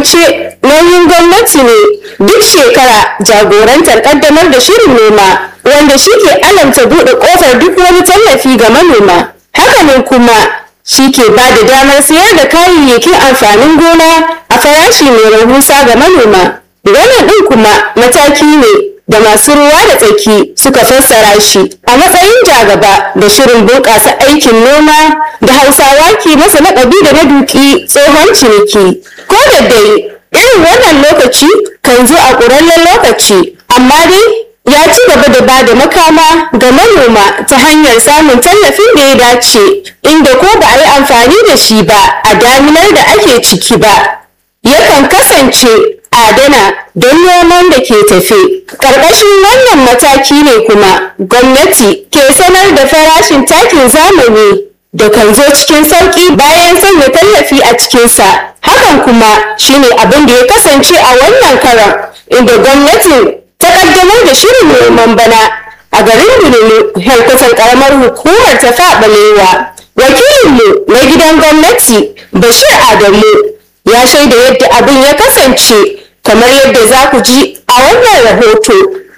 hukumance nauyin gwamnati ne duk shekara jagorantar kaddamar da shirin noma wanda shi ke alamta buɗe ƙofar duk wani tallafi ga manoma hakanan kuma shi ke ba da damar sayar da kayayyakin amfanin gona a farashi mai rahusa ga manoma wannan ɗin kuma mataki ne da masu ruwa da tsaki suka fassara shi a matsayin jagaba da shirin bunƙasa aikin noma da hausawa ke masa laƙabi da na duki tsohon ciniki ko da dai irin wannan lokaci kan zo a ƙurarren lokaci amma dai ya ci gaba da ba da makama ga manoma ta hanyar samun tallafin da ya dace inda ko ba a yi amfani da shi ba a daminar da ake ciki ba yakan kasance adana don noman da ke tafe. Ƙarƙashin wannan mataki ne kuma gwamnati ke sanar da farashin takin zamani da kan zo cikin sauƙi bayan sanya tallafi a cikinsa. Hakan kuma shine abin da ya kasance a wannan karan inda gwamnatin ta ƙaddamar da shirin noman bana a garin Bununu helkutan ƙaramar hukumar ta faɓalewa. Wakilinmu na gidan gwamnati Bashir Adamu ya shaida yadda abin ya kasance kamar yadda za ku ji a wannan rahoto.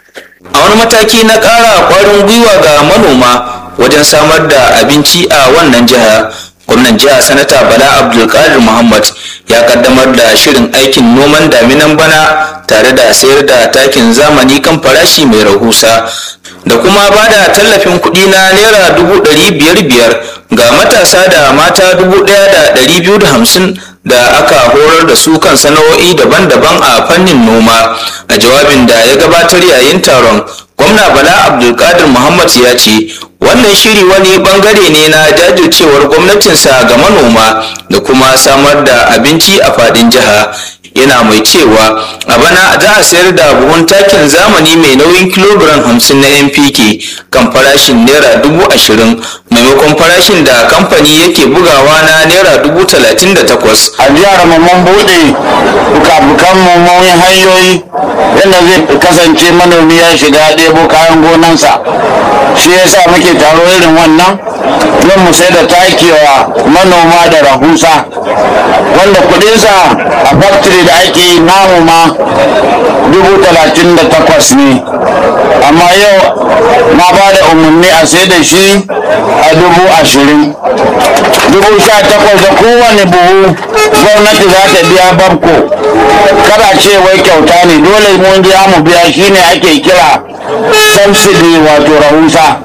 a wani mataki na ƙara ƙwarin gwiwa ga manoma wajen samar da abinci a wannan jiha gwamnan jiha sanata bala abdulkadir muhammad ya kaddamar da shirin aikin noman daminan bana tare da sayar da takin zamani kan farashi mai rahusa da kuma ba da tallafin kuɗi na naira dubu ɗari biyar biyar ga matasa da mata dubu ɗaya da ɗari biyu da hamsin da aka horar da su kan sana'o'i daban-daban a fannin noma a jawabin da ya gabatar yayin taron gwamna bala abdulkadir muhammad ya ce wannan shiri wani bangare ne na jajircewar gwamnatinsa ga manoma da kuma samar da abinci a fadin jiha yana mai cewa a bana za a sayar da buhun takin zamani mai nauyin kilogiram hamsin na npk kan farashin naira dubu ashirin maimakon farashin da kamfani yake bugawa na naira dubu talatin da takwas a jihar mu mun buɗe bukabukan mummunin hanyoyi yadda zai kasance manomi ya shiga ɗebo kayan gonansa shi yasa muke taro irin wannan don mu sai da takewa manoma da rahusa wanda kuɗinsa a factory da ake yi namu ma dubu talatin da takwas ne amma yau na ba da umarni a sai da shi a dubu ashirin dubu sha takwas da kowane buhu gwamnati za ta biya banko kada ce wai kyauta ne dole mun biya mu biya shine ake kira subsidy wato rahusa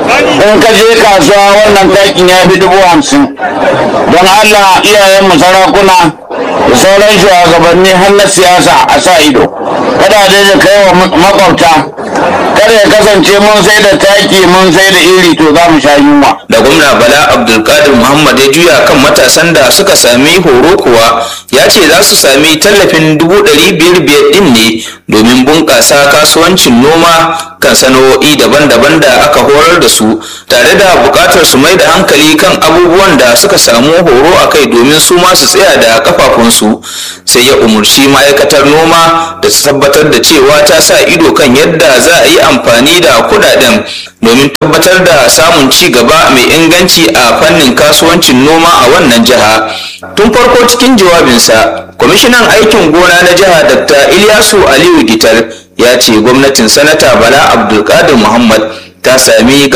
in ka je kasuwa wannan takin ya fi dubu hamsin don allah iyayenmu sarakuna da sauran shugabanni har na siyasa a sa ido kada da kai wa makwabta kada ya kasance mun sai da taki mun sai da iri to za mu sha yunwa da gwamna bala abdulkadir muhammad ya juya kan matasan da suka sami horo kuwa ya ce za su sami tallafin dubu ɗari biyar biyar ɗin ne domin bunƙasa kasuwancin noma kan sana'o'i daban-daban da aka horar da su tare da buƙatar su mai da hankali kan abubuwan da suka samu horo a kai domin su ma su tsaya da kafafunsu sai ya umarci ma'aikatar noma da ta tabbatar da cewa ta sa ido kan yadda za a yi amfani da kudaden domin tabbatar da samun ci gaba mai inganci a fannin kasuwancin noma a wannan jiha tun farko cikin jawabinsa kwamishinan aikin gona na jiha dr ilyasu aliyu gital ya ce gwamnatin sanata bala abdulkadir muhammad ta sami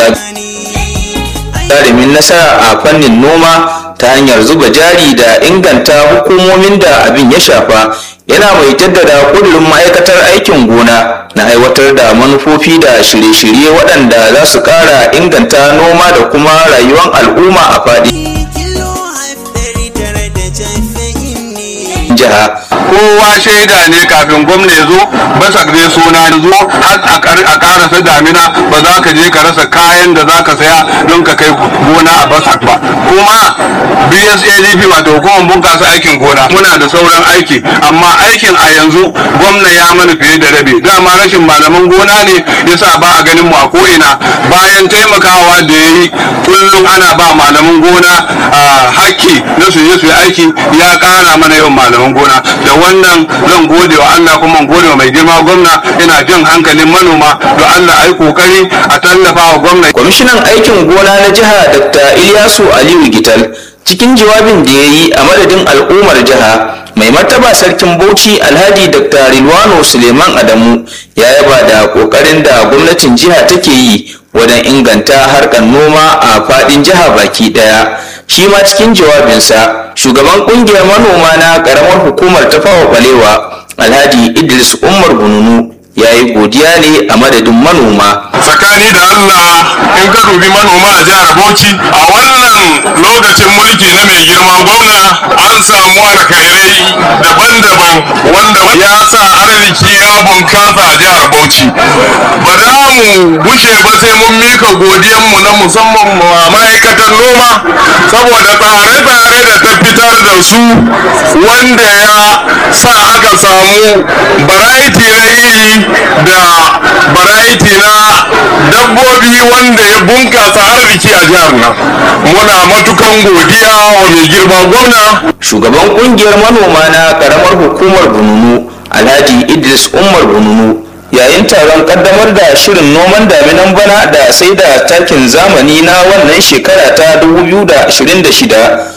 gagarumin nasara a fannin noma ta hanyar zuba jari da inganta hukumomin da abin ya shafa yana mai jaddada kudurin ma'aikatar aikin gona na aiwatar da manufofi da shirye-shirye waɗanda za su ƙara inganta noma da kuma rayuwar al'umma a faɗi jiha kowa shaida ne kafin gwamna ya zo basak zai suna ya zo har a karasa damina ba za ka je ka rasa kayan da za ka saya don ka kai gona a basak ba kuma bsadp wato hukumar bunkasa aikin gona muna da sauran aiki amma aikin a yanzu gwamna ya mana fiye da rabi dama rashin malaman gona ne yasa ba a ganin mu a ko'ina bayan taimakawa da ya yi kullum ana ba malaman gona hakki na su je su yi aiki ya kara mana yawan malaman gona da wannan zan gode wa Allah kuma gode wa mai girma gwamna ina jin hankalin manoma da Allah ai kokari a tallafa wa gwamna kwamishinan aikin gona na jiha dr ilyasu aliyu gital cikin jawabin da ya yi a madadin al'ummar jiha mai martaba sarkin bauchi alhaji dr rilwano suleiman adamu ya yaba da kokarin da gwamnatin jiha take yi wajen inganta harkar noma a fadin jiha baki daya shi ma cikin jawabinsa shugaban kungiyar manoma na karamar hukumar tafawa balewa alhaji idris umar bununu ya yi godiya ne a madadin manoma tsakani da Allah in ka dubi manoma a jihar Bauchi a wannan lokacin mulki na mai girma gwamna an samu alkhairai daban-daban wanda ya sa arziki ya bunkasa a jihar Bauchi ba za mu gushe ba sai mun mika godiyanmu na musamman ma ma'aikatan noma saboda tsare-tsare da ta fitar da su wanda ya sa aka samu variety na iri da variety na dabbobi wanda ya bunkasa arziki a jihar nan muna matukan godiya wa mai girma gwamna shugaban kungiyar manoma na karamar hukumar bununu alhaji idris umar bununu yayin taron kaddamar da shirin noman daminan bana da sai da takin zamani na wannan shekara ta 2026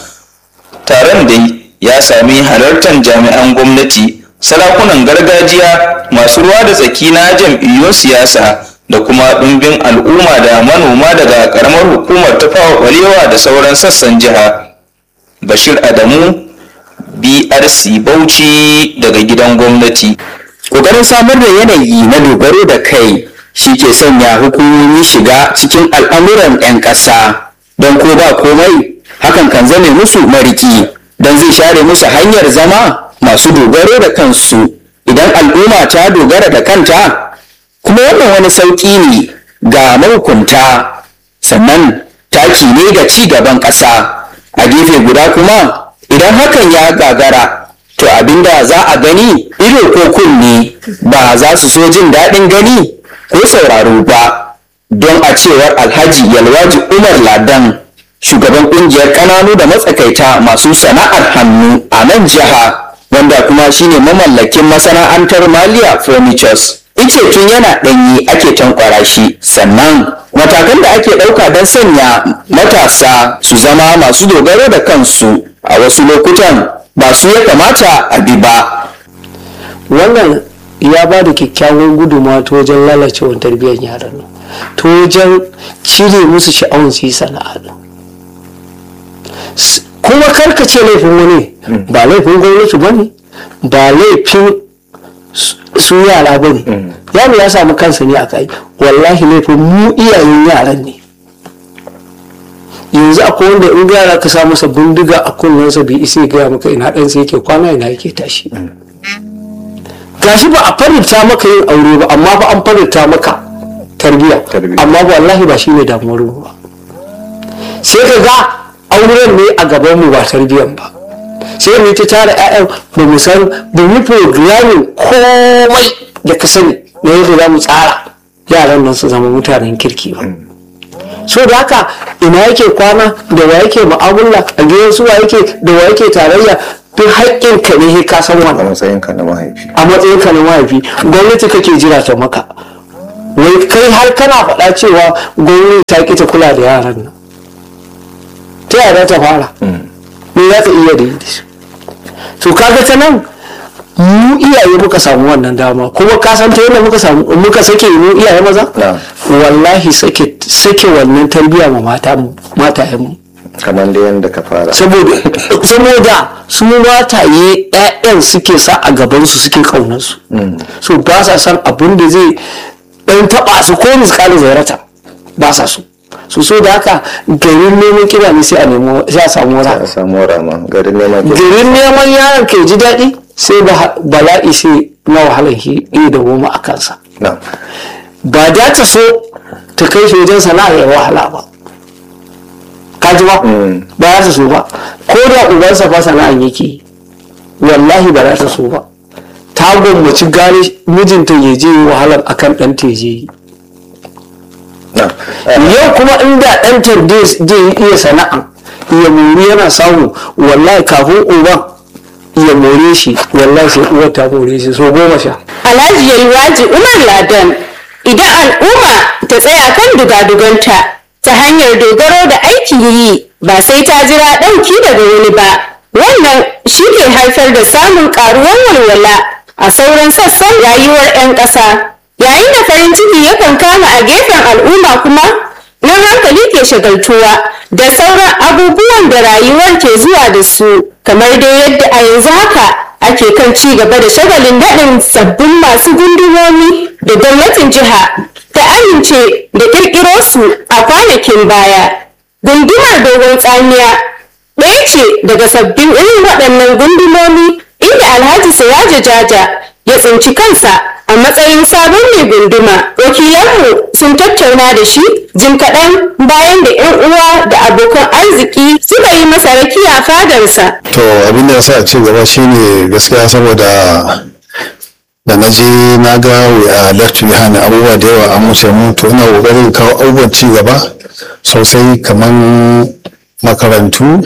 taron dai ya sami halartar jami'an gwamnati sarakunan gargajiya masu ruwa da tsaki na jam'iyyun siyasa da kuma ɗumbin al'umma da manoma daga ƙaramar hukumar tafawa ƙwarewa da sauran sassan jiha bashir adamu brc bauchi daga gidan gwamnati ƙoƙarin samar da yanayi na dogaro da kai shi ke sanya hukumomi shiga cikin al'amuran 'yan ƙasa don ko ba komai hakan kan zame musu mariki don zai share musu hanyar zama masu dogaro da kansu idan al'umma ta dogara da kanta kuma wannan wani sauƙi ne ga mahukunta sannan taki ne ga ci gaban ƙasa a gefe guda kuma idan hakan ya gagara to abinda za a gani ido ko kunne ba za su so jin daɗin gani ko sauraro ba don a cewar alhaji yalwaji umar ladan shugaban ƙungiyar ƙananu da matsakaita masu sana'ar hannu a nan jiha wanda kuma shine mamallakin masana'antar maliya furnitures ice tun yana ɗanyi ake tankwara shi sannan matakan da ake ɗauka don sanya matasa su zama masu dogaro da kansu a wasu lokutan ba su ya kamata a bi ba wannan ya ba da kyakkyawan gudunmawa ta wajen lalacewar tarbiyyar yaran nan ta wajen cire musu sha'awun su yi sana'a nan. S- kuma karkace laifin wani ba laifin gwamnati ba ne ba laifin su- su yara ba ne yaro ya samu kansa ne a kai wallahi laifin mu iyayen yaran ne yanzu akwai wanda in yara ka sa masa bindiga a kunnensa bai isa ya gaya maka ina ɗansa yake kwana ina yake tashi gashi ba a farita maka yin aure ba amma ba an farita maka tarbiyya amma ba wallahi ba shi ne damuwar mu ba sai ka ga auren ne a gaban mu ba tarbiyyan ba sai mu yi ta tara ƴaƴan ba mu san ba mu programming komai da ka sani na yadda za mu tsara yaran nan su zama mutanen kirki ba so da haka ina yake kwana da wa yake mu'amala a gidan su wa yake da wa yake tarayya duk haƙƙin ka ne ka san wannan matsayinka na mahaifi a matsayin ka na mahaifi gwamnati kake jira ta maka wai kai har kana faɗa cewa gwamnati ta ƙi ta kula da yaran nan ta yaya ta fara me za ta iya da yi da su to kaga ta nan mu iyaye muka samu wannan dama kuma ka san ta yadda muka samu muka sake mu iyaye maza Na'am. wallahi sake sake wannan tarbiyya ma mata matayen mu kamar da yadda ka fara saboda saboda su mataye ƴaƴan suke sa a gaban su suke kaunar su so ba sa san abin da zai dan taba su ko miskalin zairata ba sa so su so da haka garin neman kira ne sai a nemo sai a samu wani a samu rama garin neman kuɗi garin neman yaron ke ji daɗi sai ba- bala'i sai na wahalar shi iya da goma a kansa na ba da ta so ta kai shi wajen sana'a ya wahala ba ka ji ba ba za ta so ba ko da ubansa fa sana'an yake yi, wallahi ba za ta so ba ta gwammaci gane mijinta ya je yi wahalar akan ɗan ta ya je yi na yau kuma inda ɗan ta zai iya sana'a ya mori yana samu wallahi kafin uban ya more shi wallahi sai uwar ta more shi so goma sha Alhaji Yalwaji Umar Ladan idan al'umma ta tsaya kan dugaduganta ta hanyar dogaro da aikin yi ba sai ta jira ɗauki daga wani ba wannan shi ke haifar da samun ƙaruwar walwala a sauran sassan rayuwar 'yan ƙasa yayin da farin ciki yakan kama a gefen al'umma kuma nan hankali ke shagaltuwa da sauran abubuwan da rayuwar ke zuwa da su kamar dai yadda a yanzu haka ake kan ci gaba da shagalin daɗin sabbin masu gundumomi da gwamnatin jiha ta amince da ƙirƙiro su a kwanakin baya gundumar dogon tsamiya ɗaya ce daga sabbin irin waɗannan gundumomi inda alhaji siraja jaja ya tsinci kansa a matsayin sabon mai gunduma wakilanmu sun tattauna da shi jim kaɗan bayan da 'yan uwa da abokan arziki suka yi masa rakiya fadarsa to abin da ya sa ci gaba shine gaskiya saboda da na je na ga a lecture behind abubuwa da yawa an wuce mu to ina kokarin kawo abubuwan ci gaba sosai kamar makarantu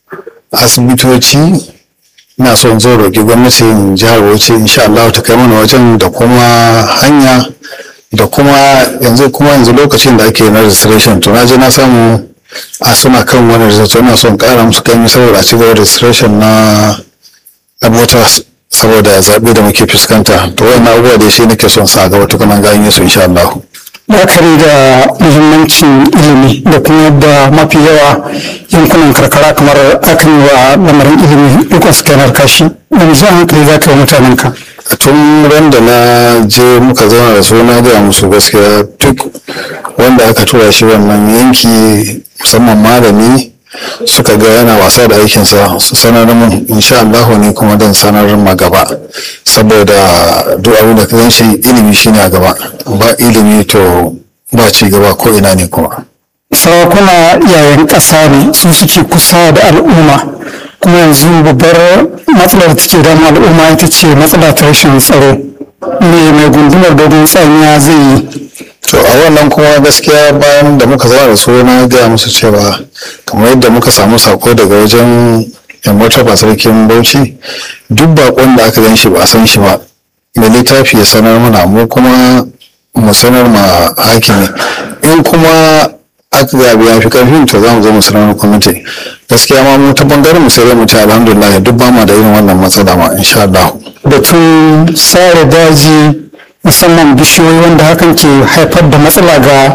asibitoci ina son zo roƙi gwamnatin jihar Bauchi insha Allah ta kai mana wajen da kuma hanya da kuma yanzu kuma yanzu lokacin da ake na registration to na je na samu a suna kan wani registration ina son ƙara musu kai saboda a cigaba registration na na voters saboda zaɓe da muke fuskanta to wayan abubuwa da shi nake son sa gaba tukunan ganye su insha Allah. la'akari da muhimmancin ilimi da kuma yadda mafi yawa yankunan karkara kamar akan yi wa lamarin ilimi dukkan su kenar kashi wani jan hankali za ka yi mutanen ka tun ran da na je muka zauna da su na gaya musu gaskiya duk wanda aka tura shi wannan yanki musamman malami suka ga yana wasa da aikinsa su sanar mun insha Allah ne kuma dan sanar ma gaba saboda duk abin da ka gan shi ilimi shine a gaba ba ilimi to ba ci gaba ko ina ne kuma sarakuna iyayen ƙasa ne su suke kusa da al'umma kuma yanzu babbar matsalar ta ce damu al'umma ita ce matsala ta rashin tsaro me mai gundumar dogon tsamiya zai yi to a wannan kuma gaskiya bayan da muka zama da su na gaya musu cewa kamar yadda muka samu sako daga wajen yan martaba sarkin bauchi duk bakon da aka gan shi ba a san shi ba mai littafi ya sanar mana mu kuma mu sanar ma hakimi in kuma aka gabi ya fi karfin to za mu zo mu sanar da kwamiti gaskiya ma mu ta bangaren mu sai dai mu ce alhamdulillah duk ba ma da irin wannan matsala ma insha Allah batun sare daji musamman bishiyoyi wanda hakan ke haifar da matsala ga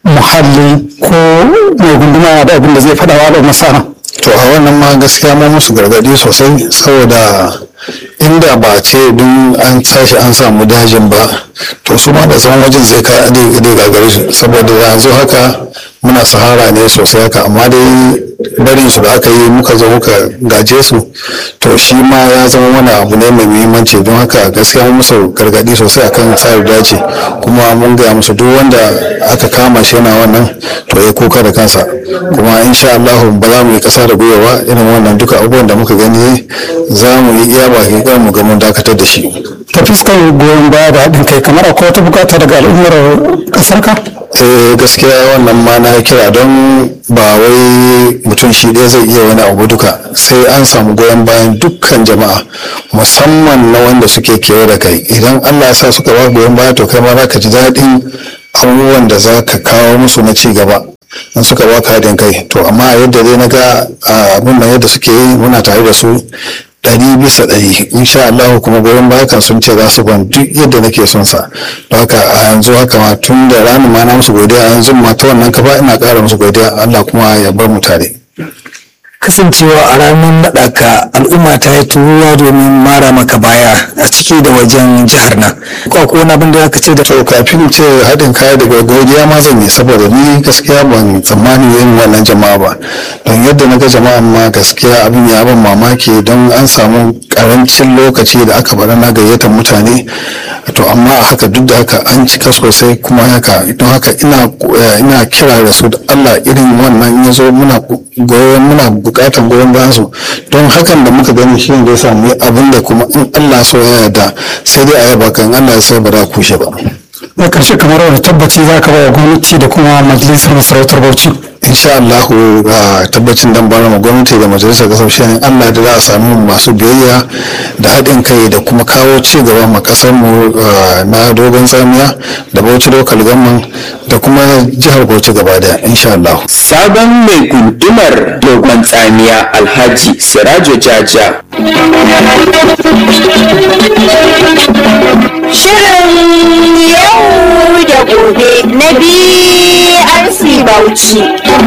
muhalli ko mai gunduma da abin da zai faɗa wa da masana to a wannan ma gaskiya mu musu gargadi sosai saboda inda ba ce don an tashi an samu dajin ba to su ma da san wajen zai ka dai gagare shi saboda yanzu haka muna sahara ne sosai haka amma dai barin su da aka yi muka zo muka gaje su to shi ma ya zama wani abu ne mai muhimmanci don haka gaskiya mun musu gargadi sosai akan tsari dace kuma mun gaya musu duk wanda aka kama shi yana wannan to ya kuka da kansa kuma insha Allah ba za mu yi kasa da gwiwa ba irin wannan duka abubuwan da muka gani za mu yi iya baki kan mu ga mun dakatar da shi ta fuskar goyon baya da haɗin kai kamar akwai wata bukata daga al'ummar ƙasar ka eh gaskiya wannan ma na kira don ba wai mutum shi ɗaya zai iya wani abu duka sai an samu goyon bayan dukkan jama'a musamman na wanda suke kewa da kai idan allah ya sa suka ba goyon baya to kai ma za ka ji daɗin abubuwan da za ka kawo musu na ci gaba in suka ba ka haɗin kai to amma yadda dai na ga abin nan yadda suke yi muna tare da su ɗari bisa ɗari insha Allah kuma goyon baya kan sun ce za su ban duk yadda nake son sa don haka a yanzu haka ma tun da ranar ma na musu godiya a yanzu ma ta wannan kafa ina ƙara musu godiya Allah kuma ya bar mu tare. kasancewa a ranar naɗa ka al'umma ta yi turuwa domin mara maka baya a ciki da wajen jihar nan ko ko wani abin da aka ce da to kafin ce haɗin kaya daga godiya ma zan yi saboda ni gaskiya ban tsammani yin wannan jama'a ba don yadda na ga jama'an ma gaskiya abin ya ban mamaki don an samu karancin lokaci da aka bari na gayyatar mutane to amma a haka duk da haka an cika sosai kuma haka don haka ina ina kira da su da Allah irin wannan ya zo muna goyon muna bukatan goyon bayan su don hakan da muka gani shi ne da ya samu abin da kuma in Allah so ya yarda sai dai a yaba kan Allah ya sai ba da kushe ba na karshe kamar wani tabbaci za ka ba wa gwamnati da kuma majalisar masarautar bauchi insha Allahu ga tabbacin dan bana ma gwamnati da majalisar kasar shi Allah da za a samu masu biyayya da haɗin kai da kuma kawo ci gaba ma kasar mu na dogon tsamiya da Bauchi local government da kuma jihar Bauchi gaba daya insha Allah sabon mai gundumar dogon tsamiya Alhaji Sirajo Jaja Shirin yau da gobe na BRC Bauchi.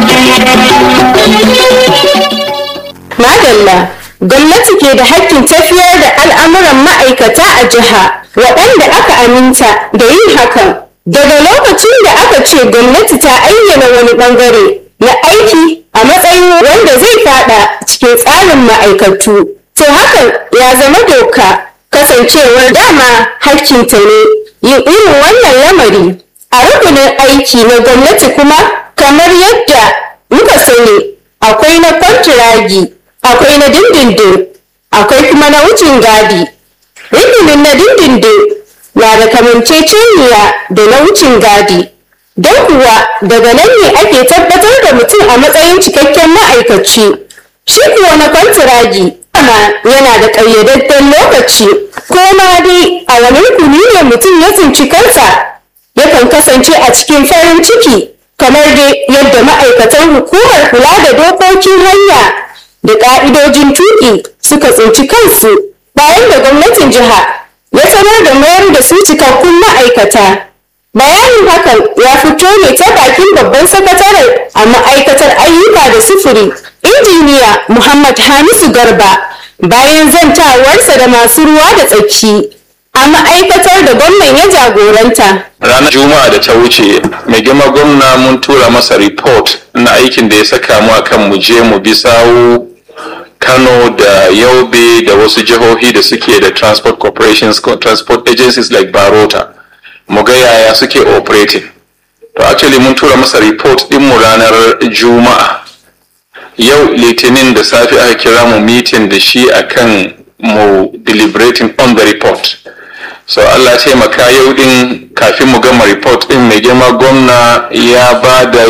Madalla, gwamnati ke da hakkin tafiyar da al'amuran ma'aikata a jiha waɗanda aka aminta da yin hakan. Daga lokacin da aka ce gwamnati ta ayyana wani ɓangare na aiki a matsayin wanda zai fada cikin tsarin ma'aikatu. To hakan ya zama doka kasancewar dama hakkinta ne yin irin wannan lamari a rukunin aiki na gwamnati kuma kamar yadda muka sani akwai na kwantiragi akwai na dindindin akwai kuma na wucin gadi rukunin na dindindin na da kamanceceniya da na wucin gadi don kuwa daga nan ne ake tabbatar da mutum a matsayin cikakken ma'aikaci shi kuwa na kwantiragi amma yana da ƙayyadadden lokaci ko ma dai a wani rukuni ne mutum ya tsinci kansa yakan kasance a cikin farin ciki kamar dai yadda ma'aikatan hukumar kula da dokokin hanya da ƙa'idojin tuƙi suka tsinci kansu bayan da gwamnatin jiha ya sanar da mayar da su cikakkun ma'aikata bayanin hakan ya fito ne ta bakin babban sakatare a ma'aikatar ayyuka da sufuri injiniya muhammad hamisu garba bayan zantawarsa da masu ruwa da tsaki a ma'aikatar da gwamnan ya jagoranta ranar juma'a da ta wuce mai girma gwamna mun tura masa report na aikin da ya saka mu akan mu je mu bi sawu kano da yaube da wasu jihohi da suke da transport corporations transport agencies like barota mu ga yaya suke operating to actually mun tura masa report din mu ranar juma'a yau litinin da safe aka kira mu meeting da shi akan mu deliberating on the report so allah taimaka yau din kafin mu gama report din mai girma gwamna ya ba da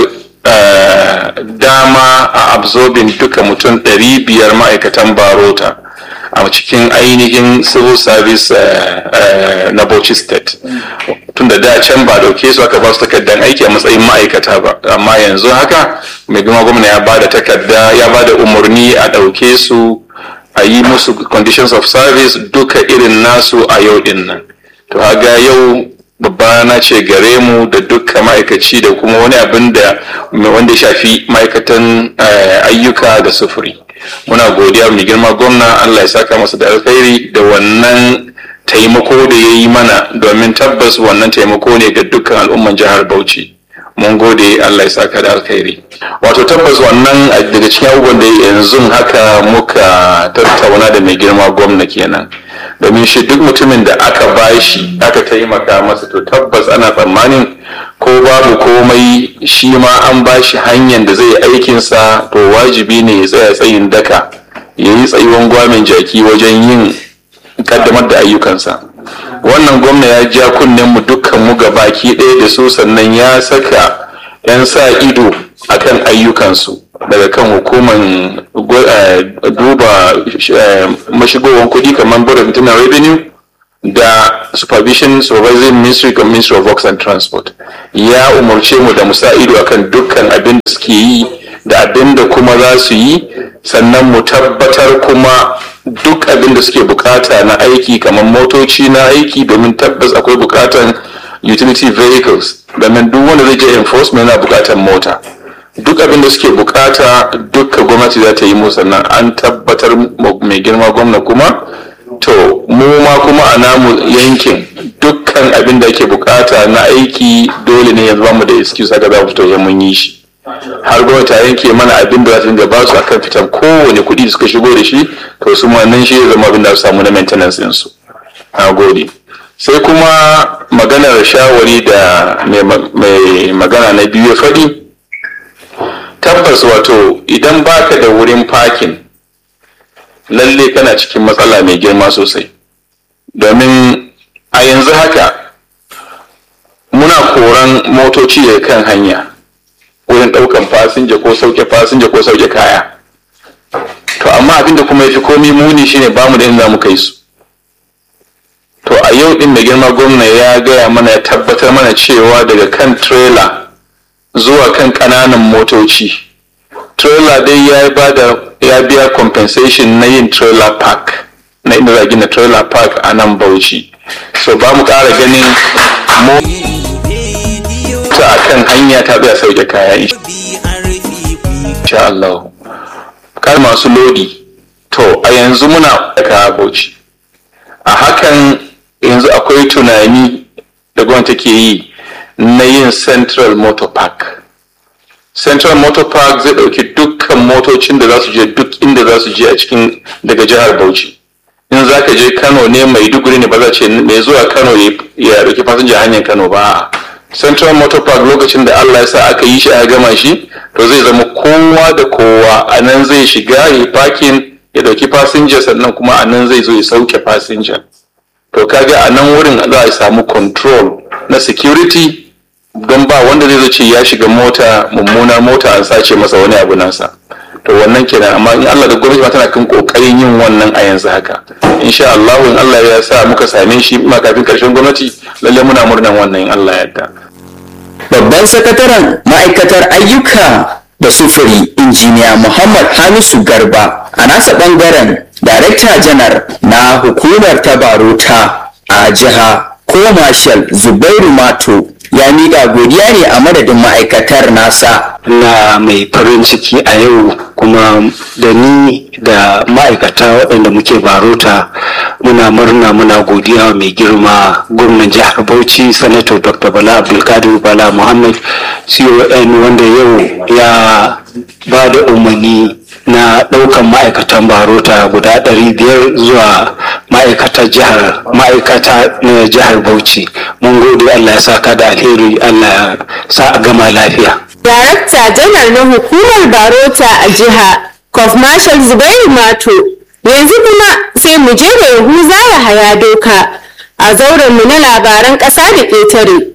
uh, dama a absorbing duka mutum 500 ma'aikatan barota a cikin ainihin civil service uh, uh, na Bauchi state tun da da can ba dauke su aka ba su takardar aiki a matsayin ma'aikata ba amma yanzu haka mai girma gwamna ya ba da takarda ya ba da umarni a dauke su a yi musu conditions of service duka irin nasu a yau din nan to haga yau babba na ce gare mu da duka ma'aikaci da kuma wani abin da wanda ya shafi ma'aikatan ayyuka da sufuri muna godiya mai girma gwamna allah ya saka masa da alkhairi da wannan taimako da ya yi mana domin tabbas wannan taimako ne ga dukkan al'umman jihar bauchi mun gode allah ya saka da alkhairi wato tabbas wannan daga cikin abubuwan da yanzu haka muka tattauna da mai girma gwamna kenan domin shi duk mutumin da aka bashi aka taimaka masa to tabbas ana tsammanin ko babu komai shi ma an bashi hanyar da zai aikinsa to wajibi ne ya tsaya tsayin daka ya yi tsayuwan gwamin jaki wajen yin kaddamar da ayyukansa wannan gwamna ya ja kunnen mu dukkan mu baki ɗaya da su sannan ya saka 'yan sa ido akan ayyukansu daga kan hukumar duba mashigowar kuɗi kamar board of internal revenue da supervision supervising ministry of ministry of works and transport ya umarce mu da musa ido akan dukkan abin da suke yi da abin da kuma za su yi sannan mu tabbatar kuma duk abin da suke bukata na aiki kamar motoci na aiki domin tabbas akwai bukatan utility vehicles domin duk wanda zai je enforcement yana bukatan mota duk abin da suke bukata dukka gwamnati za ta yi mu sannan an tabbatar mai girma gwamna kuma to mu ma kuma a namu yankin dukkan abin da ake bukata na aiki dole ne yanzu mu da excuse haka za mu fito mun yi shi har gwamnati ta yanke mana abin da za ta dinga ba su akan fitan kowane kuɗi da suka shigo da shi to su ma nan shi ya zama abin da su samu na maintenance din su na gode sai kuma maganar shawari da mai magana na biyu ya faɗi tabbas wato idan baka da wurin parking lalle kana cikin matsala mai girma sosai domin a yanzu haka mu motoci daga kan hanya wurin ɗaukan fasinja ko sauke fasinja ko sauke kaya to amma abinda kuma ya fi komi muni shine bamu da inda mu kai su to a yau din da girma gwamna ya gaya mana ya tabbatar mana cewa daga kan trailer zuwa kan ƙananan motoci trailer dai ya bada ya biya compensation na yin trailer park na inda za gina trailer park a nan bauchi so ba mu ƙara ganin mota a kan hanya ta tsaya sauke kaya insha Allah kar masu lodi to a yanzu muna da kaya bauchi a hakan yanzu akwai tunani da gwamnati take yi na yin central motor park central motor park zai ɗauki dukkan motocin da za su je duk inda za su je a cikin daga jihar bauchi in za ka je kano ne maiduguri ne ba za ce mai zuwa kano ya ɗauki fasinja hanyar kano ba central motor park lokacin da allah ya sa aka yi shi a gama shi to zai zama kowa da kowa a nan zai shiga ya parking ya ɗauki fasinja sannan kuma a nan zai zo ya sauke fasinja to kaga a nan wurin za a samu control na security don ba wanda zai ce ya shiga mota mummuna mota an sace masa wani abu nasa to wannan kenan amma in Allah da gwamnati ma tana kan kokarin yin wannan a yanzu haka insha Allah in Allah ya sa muka same shi ma kafin karshen gwamnati lalle muna murnan wannan in Allah ya yarda babban sakataren ma'aikatar ayyuka da sufuri injiniya muhammad hamisu garba a nasa bangaren darekta janar na hukumar tabarota a jiha ko marshal zubairu mato ya miƙa godiya ne a madadin ma'aikatar nasa na mai farin ciki a yau kuma da ni da ma'aikata waɗanda muke barota muna murna muna godiya mai girma gwamnan jihar bauchi sanato dr bala abdulkadir bala muhammad con wanda yau ya ba da umarni na ɗaukan ma'aikatan barota guda ɗari biyar zuwa ma'aikatar jihar ma'aikata na jihar bauchi mun gode allah ya saka da alheri allah ya sa a gama lafiya Darakta janar na hukumar Barota a jiha, Kof Marshal Zubairu Mato, yanzu kuma sai mu je da Yahuza ya haya doka a zauren mu na labaran ƙasa da ƙetare.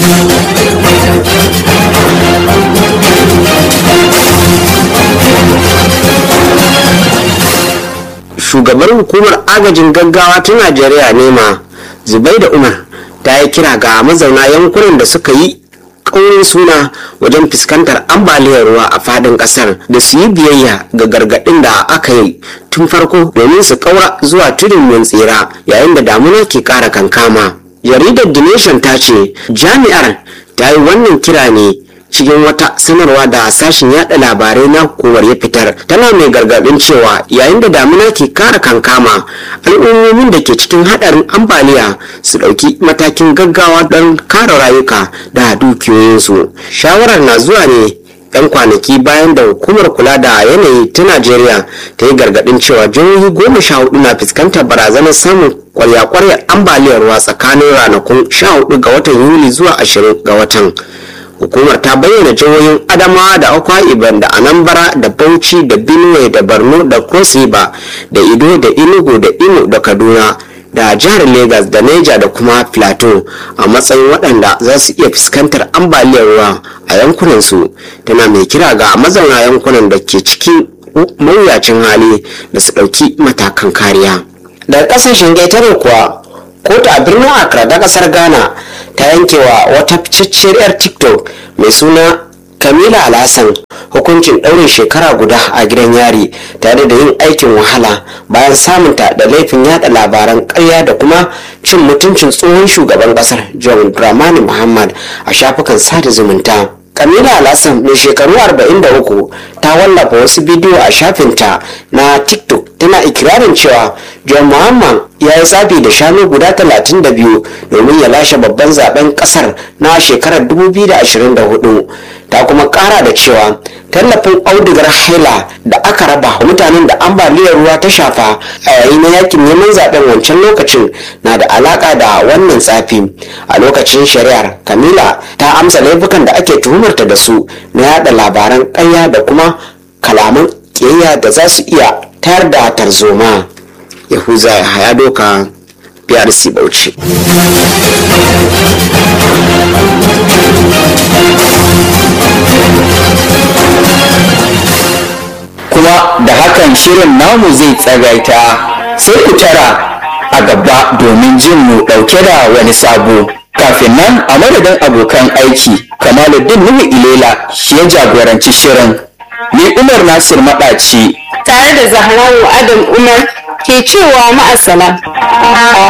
Shugabar hukumar agajin gaggawa ta Najeriya nema Zubai da Umar ta yi kira ga mazauna yankunan da suka yi ƙaurin suna wajen fuskantar ambaliyar ruwa a fadin ƙasar da su yi biyayya ga gargaɗin da aka yi tun farko domin su ƙaura zuwa tudun mun tsira yayin da damuna ke ƙara kankama jaridar the nation ta ce jami'ar ta yi wannan kira ne cikin wata sanarwa da sashen yada labarai na hukumar ya fitar tana mai gargadin cewa yayin da damina ke kara kankama al'ummomin da ke cikin hadarin ambaliya su dauki matakin gaggawa don kare rayuka da dukiyoyinsu shawarar na zuwa ne yan kwanaki bayan da hukumar kula da yanayi ta najeriya ta yi gargadin cewa jihohi goma sha hudu na fuskantar barazanar samun kwarya-kwaryar ambaliyar ruwa tsakanin ranakun sha hudu ga watan yuli zuwa ashirin ga watan hukumar ta bayyana jihohin adamawa da akwa ibom da anambra da bauchi da benue da borno da cross river da ido da enugu da imo da kaduna da jihar lagos da niger da kuma plateau a matsayin waɗanda za su iya fuskantar ambaliyar ruwa a yankunansu tana mai kira ga mazauna yankunan da ke cikin mawuyacin hali da su ɗauki matakan kariya daga ƙasashen ƙetare kuwa kotu a birnin accra da ƙasar ghana ta yankewa wata ficacciyar 'yar tiktok mai suna kamila alhassan hukuncin ɗaurin shekara guda a gidan yari tare da yin aikin wahala bayan samunta da laifin yada labaran ƙarya da kuma cin mutuncin tsohon shugaban ƙasar john dramani muhammad a shafukan sada zumunta kamila alhassan mai shekaru 43 ta wallafa wasu bidiyo a shafinta na tiktok tana ikirarin cewa john muhammad ya yi tsafi da shanu guda 32 domin ya lashe babban zaben kasar na shekarar 2024 ta kuma kara da cewa tallafin audigar haila da aka raba mutanen da ambaliyar ruwa ta shafa a yayin na yakin neman zaben wancan lokacin na da alaka da wannan tsafi a lokacin shari'ar kamila ta amsa laifukan da ake tuhumarta da su na yada labaran ƙarya da kuma kalaman ƙiyayya da za su iya tayar da tarzoma yahuza ya haya doka brc bauchi kuma da hakan shirin namu zai tsagaita sai ku tara a gaba domin jin mu ɗauke da wani sabo kafin nan a madadin abokan aiki kamaluddin nuhu ilela shi ya jagoranci shirin ni umar nasir maɗaci tare da zahrawu adam umar ke cewa ma'asala